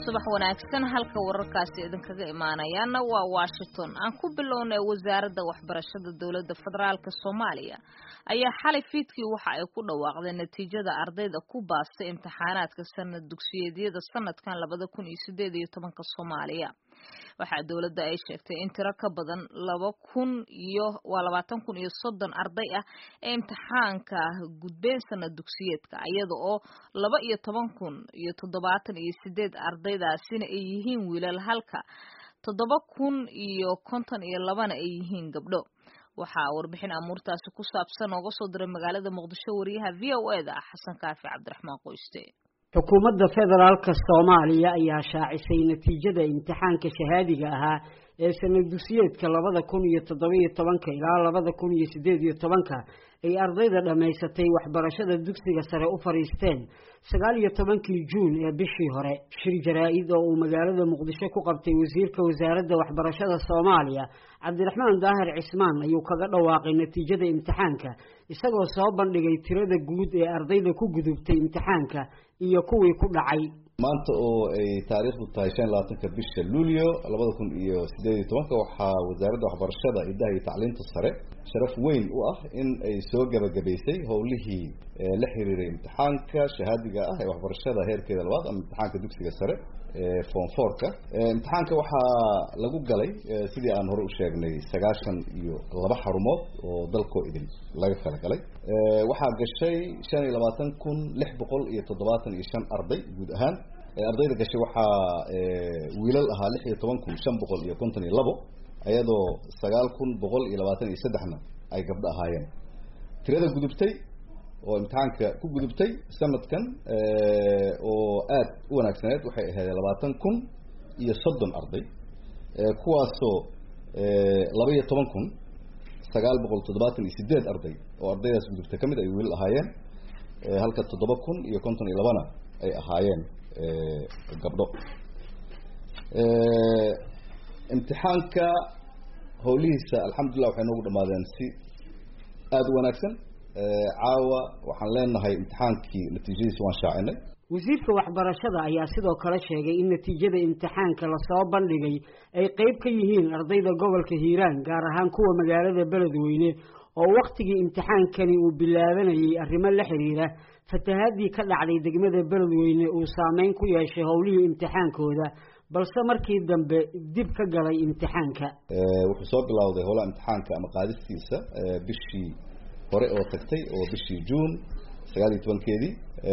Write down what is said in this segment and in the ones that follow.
subax wanaagsan halka wararkaasi idinkaga imaanayaana waa washington aan ku bilownay wasaaradda waxbarashada dowladda federaalk soomaaliya ayaa xalay fiidkii waxa ay ku dhawaaqdeen natiijada ardayda ku baastay imtixaanaadka sanad dugsiyeedyada sanadkan labada kun iyo sideed iyo tobanka soomaaliya waxaa dowladda ay sheegtay in tiro ka badan laba kun iyo waa labaatan kun iyo soddon arday ah ee imtixaanka gudbeen sanad dugsiyeedka iyada oo laba iyo toban kun iyo toddobaatan iyo sideed ardaydaasina ay yihiin wiilal halka toddoba kun iyo konton iyo labana ay yihiin gabdho waxaa warbixin amuurtaasi ku saabsan ooga soo diray magaalada muqdisho wariyaha v o e da xasan kaafi cabdiraxmaan qoyste xukuumadda federaalka soomaaliya ayaa shaacisay natiijada imtixaanka shahaadiga ahaa ee sanad dugsiyeedka labada kun iyo toddobiyo tobanka ilaa labada kun iyo sideed iyo tobanka ay ardayda dhammaysatay waxbarashada dugsiga sare u fadhiisteen sagaal iyo tobankii juun ee bishii hore shir jaraa-id oo uu magaalada muqdisho ku qabtay wasiirka wasaaradda waxbarashada soomaaliya cabdiraxmaan daahir cismaan ayuu kaga dhawaaqay natiijada imtixaanka isagoo soo bandhigay tirada guud ee ardayda ku gudubtay imtixaanka iyo kuwii ku dhacay maanta oo ay taariikhdu tahay shan labaatanka bisha luulyo labada kun iyo sideed iyo tobanka waxaa wasaaradda waxbarashada idaha iyo tacliinta sare sharaf weyn u ah in ay soo gabagabaysay howlihii la xiriiray imtixaanka shahaadiga ah ee waxbarashada heerkeeda labaad ama imtixaanka dugsiga sare ee form fourka imtixaanka waxaa lagu galay sidii aan hore u sheegnay sagaashan iyo laba xarumood oo dalkoo idin laga kala galay waxaa gashay shan iyo labaatan kun lix boqol iyo toddobaatan iyo shan arday guud ahaan ardayda gashay waxaa wiilal ahaa lix iyo toban kun shan boqol iyo konton iyo labo iyadoo sagaal kun boqol iyo labaatan iyo saddexna ay gabdho ahaayeen tirada gudubtay oo imtixaanka ku gudubtay sanadkan oo aada u wanaagsaneed waxay ahayd labaatan kun iyo soddon arday kuwaasoo laba iyo toban kun sagaal boqol toddobaatan iyo sideed arday oo ardaydaas gudubtay kamid ay wiilal ahaayeen halka toddoba kun iyo konton iyo labana ay ahaayeen gabdho imtixaanka howlihiisa alxamdulillah waxay noogu dhamaadeen si aada u wanaagsan caawa waxaan leenahay imtixaankii natiijadiisa waan shaacinay wasiirka waxbarashada ayaa sidoo kale sheegay in natiijada imtixaanka lasoo bandhigay ay qeyb ka yihiin ardayda gobolka hiiraan gaar ahaan kuwa magaalada beledweyne oo waktigii imtixaankani uu bilaabanayay arrimo la xiriira fatahaadii ka dhacday degmada beledweyne uu saameyn ku yeeshay howlihii imtixaankooda balse markii dambe dib ka galay imtixaanka wuxuu soo bilowday howlaha imtixaanka ama qaadistiisa bishii hore oo tagtay oo bishii juun sagaal iyo tobankeedii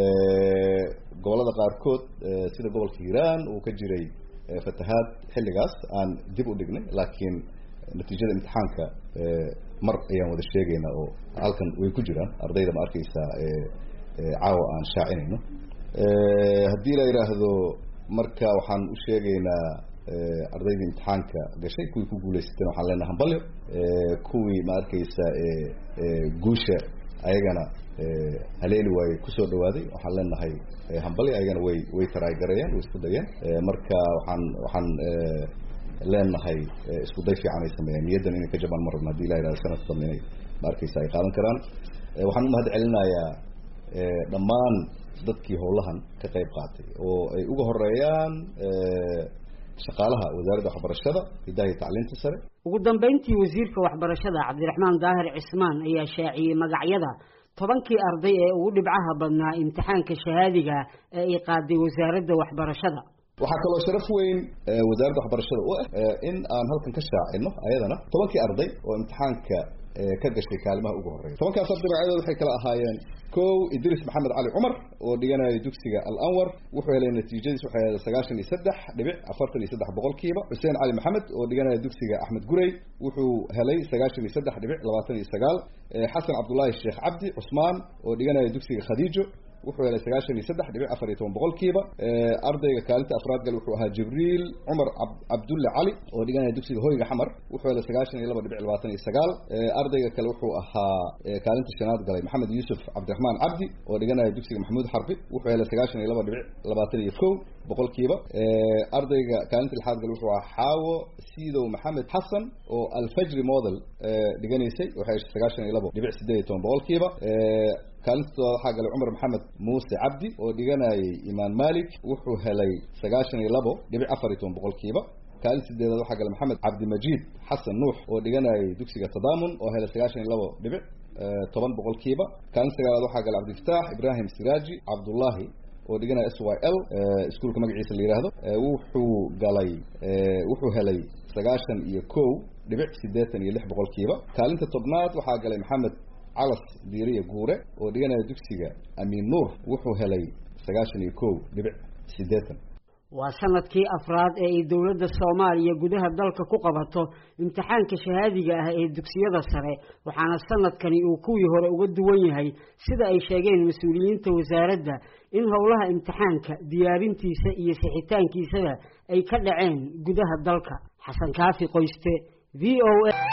gobolada qaarkood sida gobolka hiiraan uu ka jiray fatahaad xilligaas aan dib u dhignay laakiin natiijada imtixaanka mar ayaan wada sheegaynaa oo halkan way ku jiraan ardayda ma arkeysaa caawa aan shaacinayno haddii la yidhaahdo marka waxaan u sheegaynaa ardaydii imtixaanka gashay kuwii ku guuleysateen waxaan leenaha hambalyo kuwii ma arkeysa guusha ayagana haleeli waaye kusoo dhawaaday waxaan leenahay hambalyo ayagana way way taraagareeyeen way isku dayeen marka waxaan waxaan leenahay isku day fiican ay sameeyeen niyaddan inay ka jabaan marabna hadii la yidhahdo sanad dambe inay ma arkeysa ay qaadan karaan waxaan u mahad celinayaa dhammaan dadkii howlahan ka qayb qaatay oo ay uga horeeyaan shaqaalaha wasaaradda waxbarashada hidaha iyo tacliinta sare ugu dambeyntii wasiirka waxbarashada cabdiraxmaan daahir cismaan ayaa shaaciyey magacyada tobankii arday ee ugu dhibcaha badnaa imtixaanka shahaadiga ee ay qaaday wasaaradda waxbarashada waxaa kaloo sharaf weyn wasaaradda waxbarashada u ah in aan halkan ka shaacino ayadana tobankii arday oo imtixaanka ka gashay kaalimaha ugu horeeya tobankaas arday magacyadooda waxay kala ahaayeen kow idris maxamed cali cumar oo dhiganaya dugsiga al anwar wuxuu helay natiijadiis waxay ahayd sagaashan iyo saddex dhibic afartan iyo saddex boqolkiiba xuseen cali maxamed oo dhiganaya dugsiga axmed gurey wuxuu helay sagaashan iyo saddex dhibic labaatan iyo sagaal xasan cabdullaahi sheekh cabdi cusmaan oo dhiganaya dugsiga khadiijo wuxuu helay sagaashan iyo saddex dhibic afar iyo toban boqolkiiba ardayga kaalinta afraad gal wuxuu ahaa jibriil cumar cabdulle cali oo dhiganaya dugsiga hoyga xamar wuxuu helay sagaashan iyo laba dhibic labaatan iyo sagaal ardayga kale wuxuu ahaa kaalinta shanaad galay maxamed yuusuf cabdiraxmaan cabdi oo dhiganaya dugsiga maxamuud xarbi wuxuu helay sagaashan iyo laba dhibic labaatan iyo kow boqolkiiba ardayga kaalinta lixaad gal wuxuu ahaa xaawo siidow maxamed xasan oo alfajri model dhiganaysay waxay heshay sagaashan iyo labo dhibic sideed iyo toban boqolkiiba kaalinta toddobaad waxaa galay cumar maxamed muuse cabdi oo dhiganayay imaan malik wuxuu helay sagaashan iyo labo dhibic afar iyo toban boqolkiiba kaalinta sideedaad waxaa galay maxamed cabdimajiid xasan nuux oo dhiganayay dugsiga tadaamun oo helay sagaashan iyo labo dhibic toban boqolkiiba kaalinta sagaalaad waxaa galay cabdifataax ibrahim siraaji cabdullahi oo dhiganaya s y l iskuolka magaciisa la yidhaahdo wuxuu galay wuxuu helay sagaashan iyo kow dhibic siddeetan iyo lix boqolkiiba kaalinta tobnaad waxaa galay maxamed calas diiriya guure oo dhiganaya dugsiga amiin nuur wuxuu helay sagaashan iyo kow dhibic siddeetan waa sanadkii afraad ee ay dowladda soomaaliya gudaha dalka ku qabato imtixaanka shahaadiga ah ee dugsiyada sare waxaana sanadkani uu kuwii hore uga duwan yahay sida ay sheegeen mas-uuliyiinta wasaaradda in howlaha imtixaanka diyaarintiisa iyo sixitaankiisaba ay ka dhaceen gudaha dalka xasan kaafi qoyste v o a